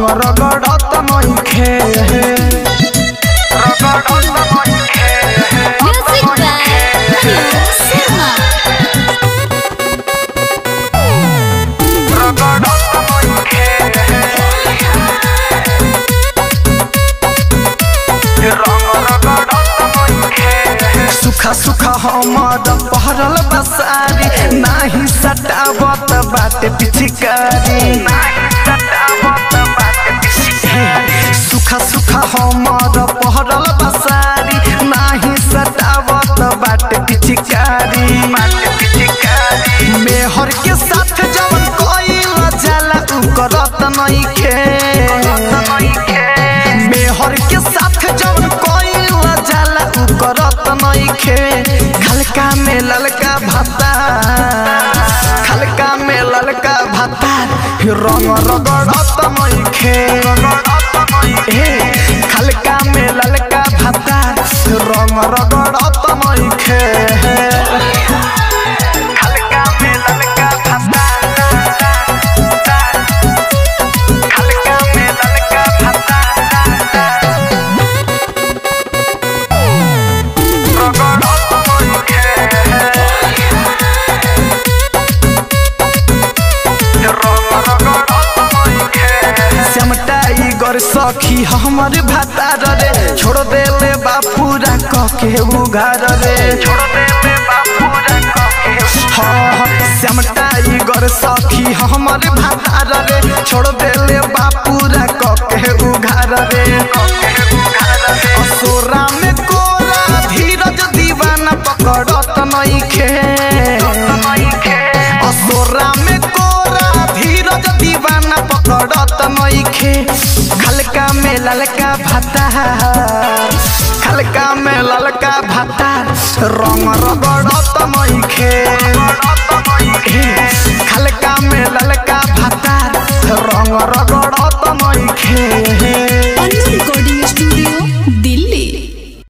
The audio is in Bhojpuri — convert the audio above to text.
रगड़त नइखे रगड़त नइखे Music by Hariom Sharma. रगड़त नइखे सुखा सुखा हमर पहरल बसारी नाही सटावत बाटे पिचकारी सुखा सुखा हमर पहरल बसारी नाही सटावत बाटे पिचकारी मेहर के साथ जवन कइल जाला उ करत नइखे मेहर के साथ जवन कइल जाला उ करत नइखे खलका में ललका भाता खलका में ललका भाता रंग रगड़त नइखे ए, खलका में ललका भाता रंग रगड़त नइखे खलका में ललका भाता खलका में ललका भाता श्यामटाई गर सखी हमर भातार रे छोड़ देले बापूरा कके उघार रे छोड़ देले बापूरा कके हाँ श्यामटाई गर सखी हमर भातार रे छोड़ देले बापूरा कके उघार रे असोरा में कोरा धीरज दीवाना पकड़त नइखे असोरा में कोरा धीरज दीवाना पकड़त नइखे खलका में ललका भाता खलका में ललका भाता रंग रगड़त नइखे खलका में ललका भाता रंग रगड़